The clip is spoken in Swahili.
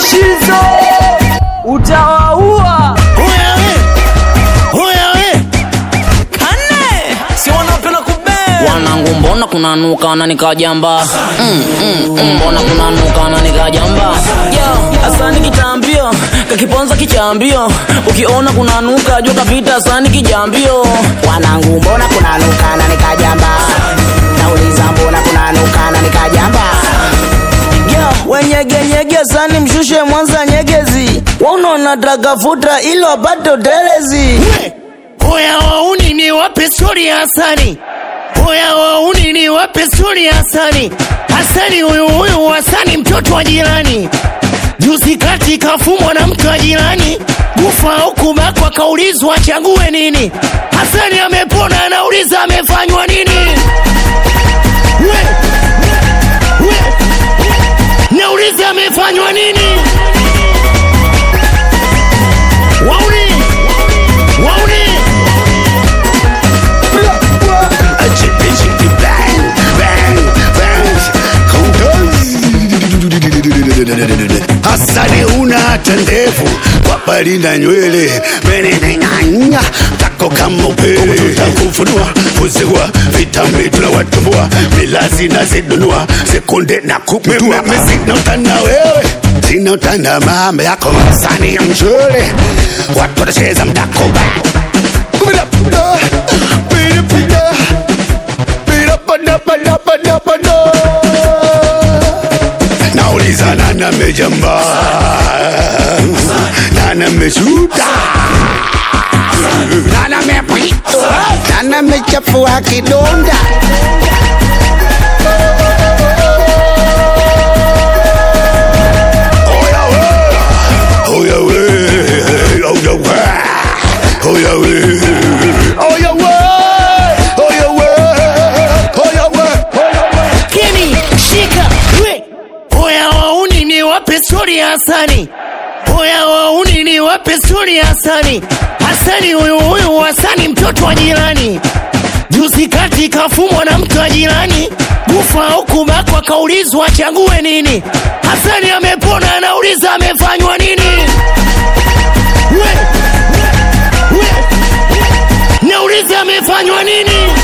Shizo utawaua. Oya we, oya we, Kane si wanapenda kubea wanangu mbona kunanuka na nikajamba mm, mm, mm, mbona kunanuka na nikajamba Yo, asani kitambio kakiponza kichambio ukiona kunanuka jua kapita asani kijambio wanangu mbona kunanuka na nikajamba nauliza mbona kunanuka na nikajamba Yo, wenyegenyege sani mshushe mwanza nyegezi waunaona dragafuta ili wapate utelezi oya wauni ni wape stori ya Hasani, oya wauni ni wape stori ya Hasani. Hasani huyu huyu Hasani mtoto wa jirani, juzi kati kafumwa na mtu wa jirani, kufa au kubakwa, kaulizwa achague nini. Hasani amepona, anauliza amefanywa nini? We, we, nauliza amefanywa nini? Wauni, wauni Hasani una hata ndevu kwa pali na nywele meneneng'anya tako kama upele tutakufunua kuzigua vitambi tunawatumbua milazi na zidunua sekunde na kuptua mimi sina utana wewe sina utana mama yako Hasani ya mshule watu watacheza mdako Pida, pida, pida, pida. Pida, pada, pada, pada, pada. nauliza nani amejamba nani ameshuta nani amepita nani amechafua kidonda Oya we, oya we, oya we, oya we, oya we, oya we, oya we, oya we. Keni, shika, we. Oya wauni ni wape stori ya Hasani. Oya wauni ni wape stori ya Hasani. Hasani huyu huyu Hasani mtoto wa jirani. Juzi kati kafumwa na mtu wa jirani, kufa au kubakwa, kaulizwa achague nini. Hasani amepona, anauliza amefanywa nini? We, we, we. Nauliza amefanywa nini?